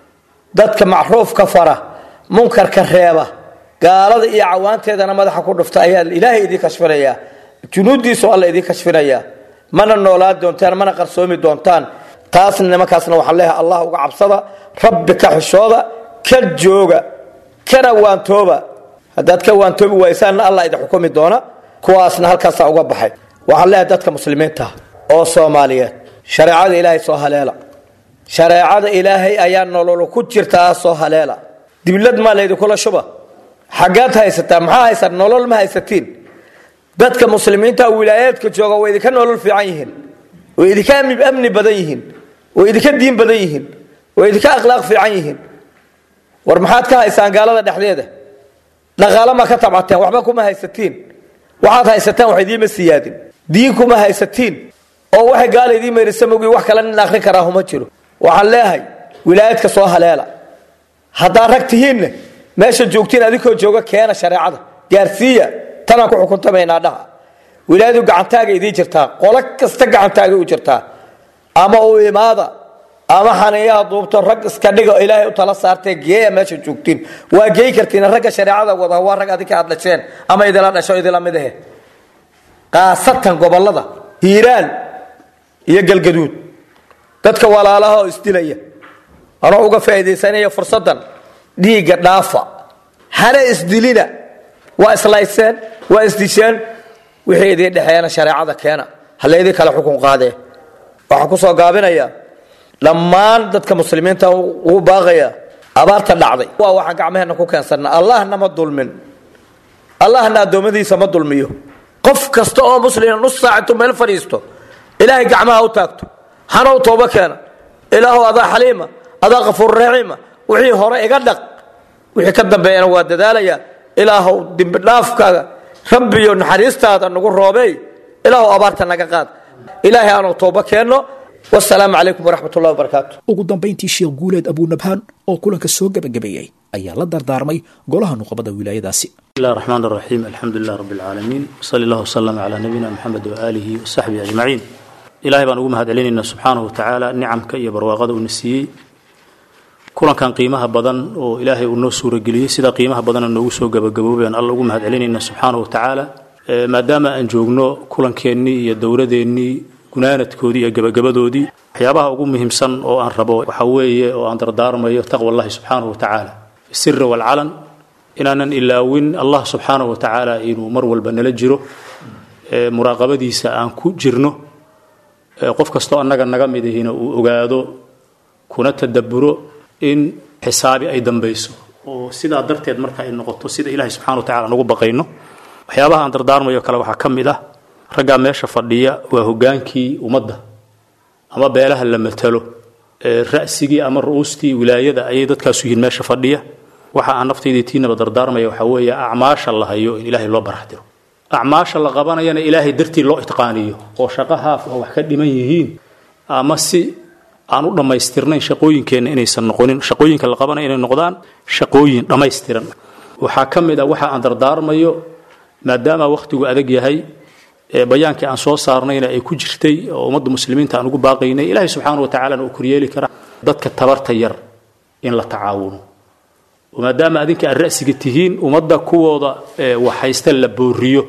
dadka macruufka fara munkarka reeba gaalada iyo cawaanteedana madaxa ku dhufta ayaa ilaahay idin kashfinayaa junuuddiisu alla idin kashfinayaa mana noolaa doontaan mana qarsoomi doontaan taasna nimankaasna waxaan leeyahay allah uga cabsada rabbi ka xishooda ka jooga kana waantooba haddaad ka waantoobi waysaanna allah idin xukumi doona kuwaasna halkaasaa uga baxay waxaan leeyahay dadka muslimiinta oo soomaaliyeed shareecada ilaahay soo haleela shareecada ilaahay ayaa nolol ku jirtaa soo haleela diblad maa laydinkula shuba xaggaad haysataa maxaa haysaa nolol ma haysatiin dadka muslimiinta wilaayaadka jooga way idinka nolol fiican yihiin way idinka amni badan yihiin way idinka diin badan yihiin way idinka akhlaaq fiican yihiin war maxaad ka haysaan gaalada dhexdeeda dhaqaalo ma ka tabcateen waxba kuma haysatiin waxaad haysataan wax idiima siyaadin diin kuma haysatiin oo waxay gaala idiin meerisa mogi wax kale nin akrin karaa huma jiro waxaan leeyahay wilaayadka soo haleela haddaad rag tihiinna meesha joogtiin adinkoo jooga keena shareecada gaarsiiya tanaan ku xukuntamaynaa dhaha wilaayadu gacantaaga idiin jirtaa qolo kasta gacantaaga u jirtaa ama u imaada ama xaniyaha duubto rag iska dhigo ilaahay u tala saartee geeya meesha joogtiin waa geey kartiin ragga shareecada wada waa rag adinka aad dhasheen ama idila dhasho idila mid ahe qaasatan gobolada hiiraan iyo galgaduud dadka walaalaha oo isdilaya anoo uga faa'iidaysanaya fursaddan dhiigga dhaafa hana isdilina waa islayseen waa isdisheen wixii idiin dhexeeyana shareecada keena halaydii kale xukun qaadee waxaan ku soo gaabinayaa dhammaan dadka muslimiinta ugu baaqaya abaarta dhacday waa waxaan gacmaheenna ku keensannaa allahna ma dulmin allahna addoommadiisa ma dulmiyo qof kasta oo muslima nus saac intuu meel fadhiisto ilaahay gacmaha u taagto hana u toobo keena ilaahu adaa xaliima adaa kafuur raxiima wixii hore iga dhaq wixii ka dambeeyana waa dadaalaya ilaahow dembidhaafkaaga rabbiyo naxariistaada nagu roobeey ilaahu abaarta naga qaad ilaahay aanu toobo keenno wasalaamu calaykum waraxmat ullahi wabarakaatu ugu dambayntii sheekh guuleed abuunabhaan oo kulanka soo gebagabeeyey ayaa la dardaarmay golaha nuqabada wilaayadaasi بسم الله الرحمن الرحيم الحمد لله رب العالمين وصلى الله وسلم على نبينا محمد وآله وصحبه أجمعين إلهي بان ugu mahad celinayna subxaanahu watacaala nicamka iyo barwaaqada uuna siiyey kulankan qiimaha badan oo ilaahay uu noo suurageliyey sida qiimaha badana noogu soo gabagaboobay aan alla ugu mahad celinayna subxaanahu watacaala maadaama aan joogno kulankeenii iyo dowladeennii gunaanadkoodii iyo gabagabadoodii waxyaabaha ugu muhiimsan oo aan rabo waxa weeye oo aan dardaarmayo taqwa allahi subxaanahu watacaala fi siri walcalan inaanan ilaawin allah subxaanahu watacaala inuu mar walba nala jiro muraaqabadiisa aan ku jirno qof kastoo annaga naga mid ihina uu ogaado kuna tadaburo in xisaabi ay dambayso oo sidaa darteed marka ay noqoto sida ilahay subxana watacala aan ugu baqayno waxyaabaha aan dardaarmayo kale waxaa ka mid ah raggaa meesha fadhiya waa hogaankii ummadda ama beelaha la matalo ra'sigii ama ru'uustii wilaayada ayay dadkaasu yihiin meesha fadhiya waxa aan naftaydii tiinaba dardaarmaya waxaa weeye acmaasha la hayo in ilaahay loo baraxdiro acmaasha la qabanayana ilaahay dartii loo itqaaniyo oo shaqo haaf oo wax ka dhiman yihiin ama si aan u dhammaystirnayn shaqooyinkeenna inaysan noqonin shaqooyinka la qabanaya inay noqdaan shaqooyin dhammaystiran waxaa ka mid ah waxa aan dardaarmayo maadaama wakhtigu adag yahay bayaankii aan soo saarnayna ay ku jirtay oo ummadda muslimiinta aan ugu baaqaynay ilaahay subxaana watacalana uu koryeeli karaa dadka tabarta yar in la tacaawuno maadaama adinka aad ra'siga tihiin ummadda kuwooda waxhaysta la booriyo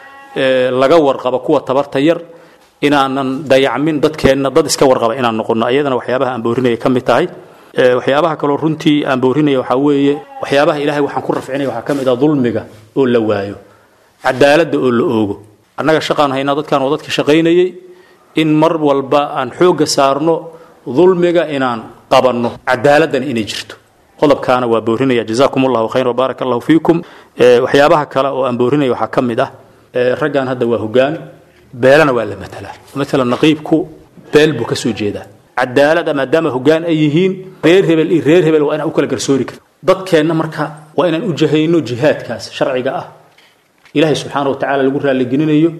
laga warqabo kuwa tabarta yar inaanan dayacmin dadkeenna dad iska warqaba inaan noqono ayadana waxyaabaha aan boorinaya ka mid tahay waxyaabaha kaloo runtii aan boorinaya waxaa weeye waxyaabaha ilahay waxaan ku rafcinaya waxaa ka mid ah dulmiga oo la waayo cadaaladda oo la oogo annaga shaqaan haynaa dadkaan oo dadka shaqaynayay in mar walba aan xoogga saarno dulmiga inaan qabanno cadaaladdan inay jirto qodobkaana waa boorinaya jazaakum allahu khayr wbaaraka allahu fiikum waxyaabaha kale oo aan boorinaya waxaa ka mid ah raggan hadda waa hogaan beelana waa la matalaa maalan naqiibku beel buu ka soo jeedaa cadaalada maadaama hogaan ay yihiin reer hebel iyo reer hebel waa inaan u kala garsoori karto dadkeenna marka waa inaan u jahayno jihaadkaas sharciga ah ilaahay subxaana wa tacaala lagu raaligelinayo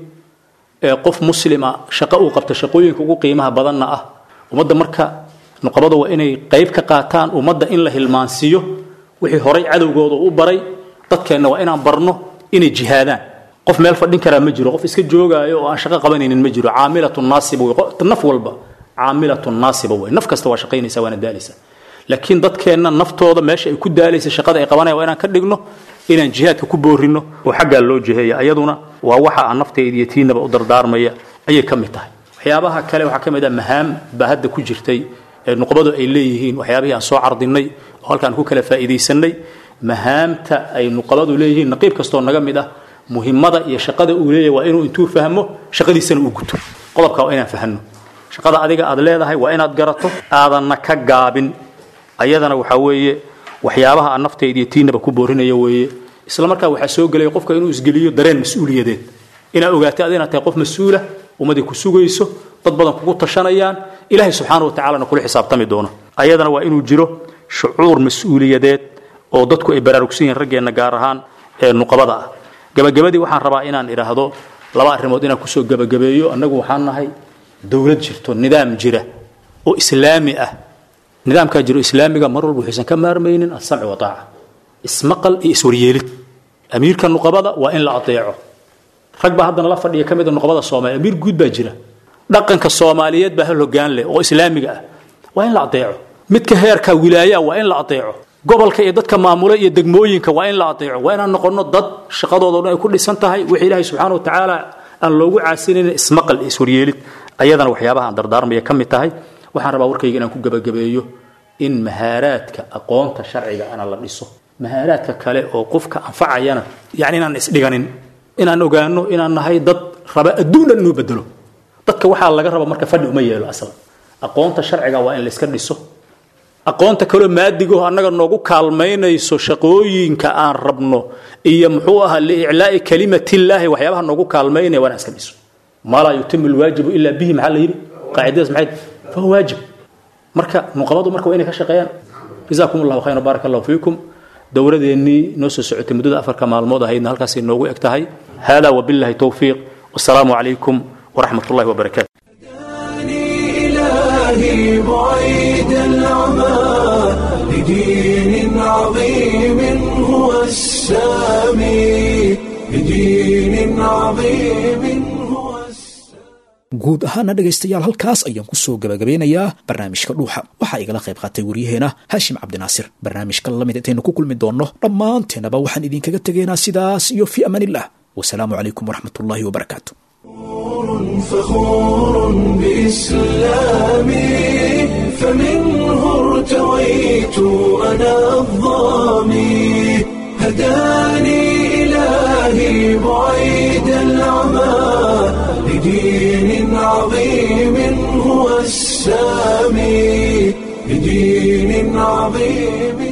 qof muslima shaqo uu qabta shaqooyinka ugu qiimaha badanna ah ummadda marka nuqabada waa inay qayb ka qaataan ummadda in la hilmaansiiyo wixii horay cadowgooda u baray dadkeenna waa inaan barno inay jihaadaan qof meel fadhin karaa ma jiro qof iska joogaayo oo aan shaqo qabanaynin ma jiro caamilatun naasiba wey naf walba caamilatun naasiba wey naf kasta waa shaqaynaysa waana daalaysa laakiin dadkeenna naftooda meesha ay ku daalaysa shaqada ay qabanayaan waa inaan ka dhigno inaan jihaadka ku boorino oo xaggaa loo jiheeya ayaduna waa waxa aan naftayda iyo tiinaba u dardaarmaya ayay ka mid tahay waxyaabaha kale waxaa ka mid ah mahaam baa hadda ku jirtay ee nuqbadu ay leeyihiin waxyaabihii aan soo cardinay oo halkaan ku kala faa'iidaysanay mahaamta ay nuqabadu leeyihiin naqiib kastoo naga mid ah muhimmada iyo shaqada uu leeyahay waa inuu intuu fahmo shaqadiisana uu guto qodobka waa inaan fahno shaqada adiga aad leedahay waa inaad garato aadanna ka gaabin ayadana waxaa weeye waxyaabaha aan naftayda iyo tiinaba ku boorinaya weeye isla markaa waxaa soo gelaya qofka inuu isgeliyo dareen mas-uuliyadeed inaad ogaatay ad inaad tahay qof mas-uula ummadii ku sugayso dad badan kugu tashanayaan ilaahay subxaana wa tacalana kula xisaabtami doono ayadana waa inuu jiro shucuur mas-uuliyadeed oo dadku ay baraarugsan yihiin raggeenna gaar ahaan ee nuqabada ah gabagabadii waxaan rabaa inaan idhaahdo laba arrimood inaan kusoo gabagabeeyo annagu waxaan nahay dowlad jirto nidaam jira oo islaami ah nidaamkaa jiro islaamiga mar walba waxaysan ka maarmaynin alsamci wa taaca ismaqal iyo iswaryeelid amiirka nuqabada waa in la adeeco rag baa haddana la fadhiya ka mida nuqabada soomaaliya amiir guud baa jira dhaqanka soomaaliyeed baa hal hoggaan leh oo islaamiga ah waa in la adeeco midka heerka wilaaya waa in la adeeco gobolka iyo dadka maamula iyo degmooyinka waa in la adeeco waa inaan noqono dad shaqadooda dhan ay ku dhisan tahay wixii ilaahay subxaana wa tacaala aan loogu caasinayn ismaqal iyo iswaryeelid ayadana waxyaabaha aan dardaarmaya ka mid tahay waxaan rabaa warkayga inaan ku gebagabeeyo in mahaaraadka aqoonta sharciga ana la dhiso mahaaraadka kale oo qofka anfacayana yani inaan isdhiganin inaan ogaano inaan nahay dad raba adduun dhan inuu bedelo dadka waxaa laga raba marka fadhi uma yeelo aslan aqoonta sharciga waa in layska dhiso aqoonta kaloo maadigo annaga noogu kaalmaynayso shaqooyinka aan rabno iyo muxuu ahaa liiclaa'i kalimatillaahi waxyaabaha noogu kaalmaynaya waa inaan iska dhiso maa laa yutimu lwaajibu ilaa bihi maxaa la yidhi qaacidadaas maxay fahuwa waajib marka nuqabadu marka waa inay ka shaqeeyaan jazaakum allahu khayran baaraka allahu fiikum dowladeennii noo soo socotay muddada afarka maalmood ahaydna halkaasay noogu eg tahay hada wabillahi towfiiq wasalaamu calaykum waraxmat ullahi wabarakaatu إلهي بعيد العمى لدين عظيم هو السامي لدين عظيم guud ahaana dhegaystayaal halkaas ayaan ku soo gabagabeynayaa barnaamijka dhuuxa waxaa igala qayb qaatay waryaheena haashim cabdinaasir barnaamijka lamid intaynu ku kulmi doonno dhammaanteenaba waxaan idinkaga tegaynaa sidaas iyo fii amaanillah wasalaamu calaykum waraxmatullaahi wabarakaatu فخور بإسلامي فمنه ارتويت أنا الظامي هداني إلهي بعيد العمى لدين عظيم هو السامي لدين عظيم